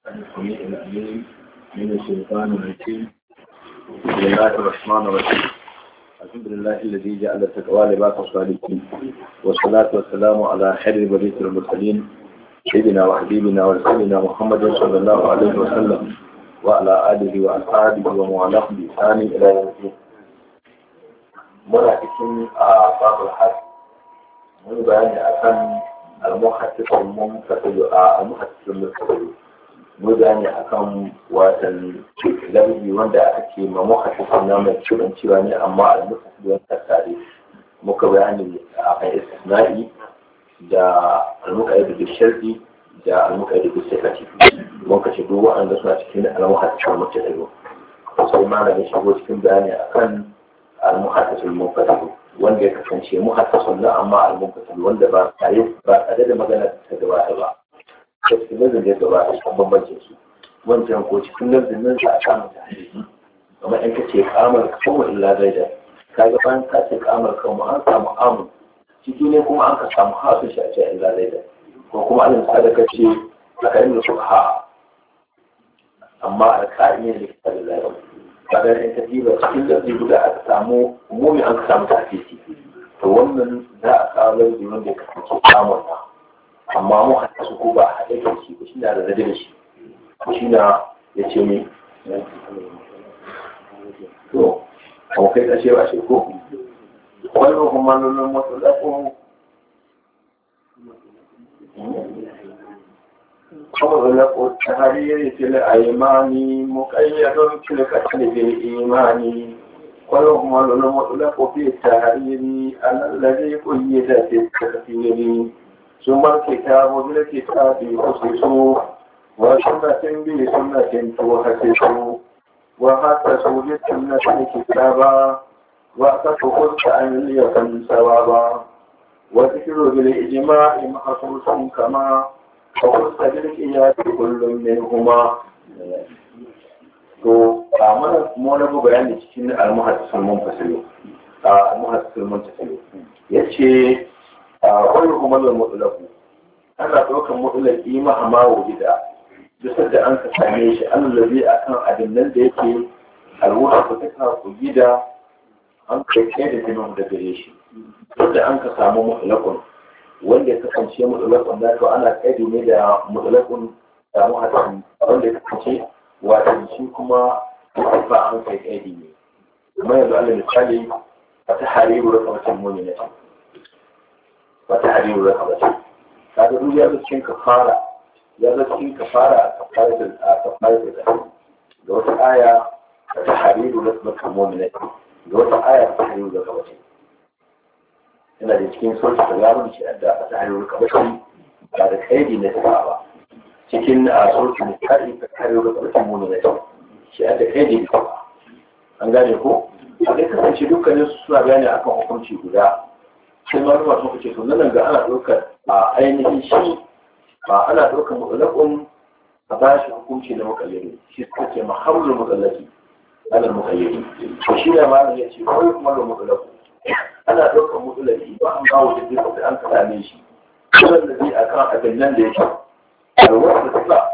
السميع العليم من الشيطان الرجيم بسم الله الرحمن الرحيم الحمد لله الذي جعل التقوى لباس الصالحين والصلاة والسلام على خير برية المرسلين سيدنا وحبيبنا ورسولنا محمد صلى الله عليه وسلم وعلى آله وأصحابه وموالاه بإحسان إلى يوم الدين. muna cikin a babul hajj mun bayani akan al-muhaddithul munfasil a al-muhaddithul munfasil mun bayani akan watan labi wanda aka ce ma muhaddithul na mai ciwon ciwa ne amma al-muhaddithul wanda tare muka bayani akan istisna'i da al-muqayyid bil sharti da al-muqayyid bil sifati mun kace duk wanda suna cikin al-muhaddithul munfasil sai ma da shigo cikin bayani akan المحدث المنفصل wanda ya kasance muhaddasun na amma al-munfasil wanda ba tare ba tare da magana ta gabata ba ta cikin nazarin da ya gabata kan bambancin su wancan ko cikin nazarin nan sa a samu ta hadisi kamar in ka ce kamar kawo illa zaida kaga bayan ka ce kamar kawo an samu amu ciki ne kuma an ka samu hasu shi a ce illa zaida ko kuma an misali ka ce a karin da suka ha amma alƙa'in ne da kita da zaida kaga in ka diba cikin lafi guda aka samu umumi an ka samu tafisi to wannan za a kawo lafi wanda ya kasance samun na amma mu hatta su ko ba a haɗe da shi ba shi na da zade da shi shi na ya ce mi to kuma kai ƙashe ba shi ko wani kuma nuna masu lafi ومغلق التحرير في الأيمان مقيد في القتل بالإيمان ويهمل المطلق في التحرير على الذي قيد في التكفير ثم الكتاب بالكتاب يخصص وسنة بسنة تحسس وحسسوا للسنة الكتابا وأتفق أن ليكن ثوابا وذكر بالإجماع محصوص كما فقلت بالقياس كل منهما to a mana kuma wani bayani cikin al-muhaddisul munfasil al-muhaddisul munfasil yace wani kuma da mutlaqu ana daukan mutlaqi ma amma wujida duk da an ka same shi allazi akan abin nan da yake alwuha ko ta ku gida an kai kai da jinin da gare shi duk da an ka samu mutlaqun wanda ya kasance mutsalakun da to ana kaidi ne da mutsalakun da muhaddisin wanda ya kasance wato shi kuma ba an kai kaidi ne kuma yanzu alal misali wata hariru da kamacin mumina ce wata hariru da kamacin kaga duk ya zo cikin kafara ya zo cikin kafara a kafara da a kafara da ga wata aya ta hariru da kamacin mumina ce ga wata aya ta hariru da kamacin yana da cikin sauki da yaron shi da a ta hanyar kabashi ba da kaidi na sa ba cikin a sauki da kari ka kare da kabashi muni na shi shi a da kaidi da ba an gane ko a dai kasance dukkanin su suna gane akan hukunci guda sai ma ruwa sun kace to nan ga ana ɗaukar a ainihin shi ba ana ɗaukar mutsalakun a ba shi hukunci na mukayyari shi suka ce mahamlul mutsalaki ana mukayyari to shi ne ma ya ce kawai kuma da mutsalakun ana ɗaukar mutulaki ba an kawo da zai da an same shi kusan da zai akan abin nan da yake da wanda suka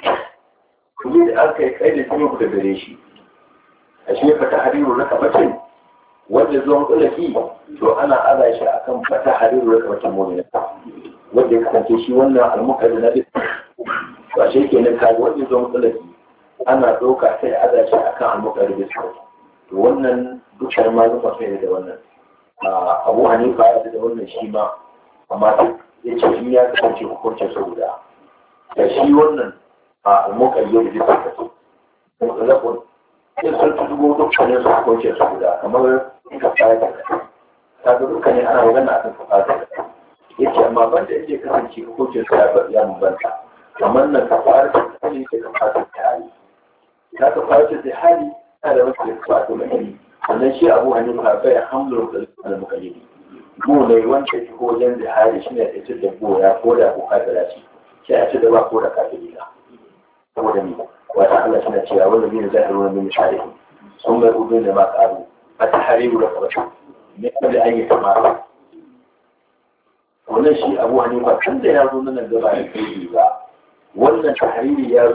kuma da aka yi kai da kuma ku da gare shi a shi fata hariru na kamacin wanda zuwa mutulaki to ana aza shi akan fata hariru na kamacin mummina wanda ya kasance shi wannan almukari na duk ba shi ke nan kaji wanda zuwa mutulaki ana ɗauka sai aza shi akan almukari da to wannan dukkan malama sai da wannan abu hanifa ya da wannan shi ma amma ya ce in ya kasance hukuncin su guda da shi wannan a almukayyar da suka ce mutlaqun sai sun ci dubo dukkanin su hukuncin su guda kamar in ka fara da ta ga dukkanin ana magana a kan kafata ya ce amma ban da yake kasance hukuncin su ya bambanta kamar nan ka fara da hali da ka fara da hali ta ka fara da hali ta da wasu da ka fara da hali sannan shi abu hanifa bai hamlin da mukayyidi go ne wanda shi ko wajen da hali shi ne ita da go ya ko da ko kafira ce shi a ce da ba ko da kafiri na saboda ni wata Allah shi na cewa wanda zai zai ruwan min shari'i sun bai ubin da ma karu a ta hariru da kabata ne kada an yi kamata wannan shi abu hanifa tun da ya zo nan gaba da kai ba wannan tahriri ya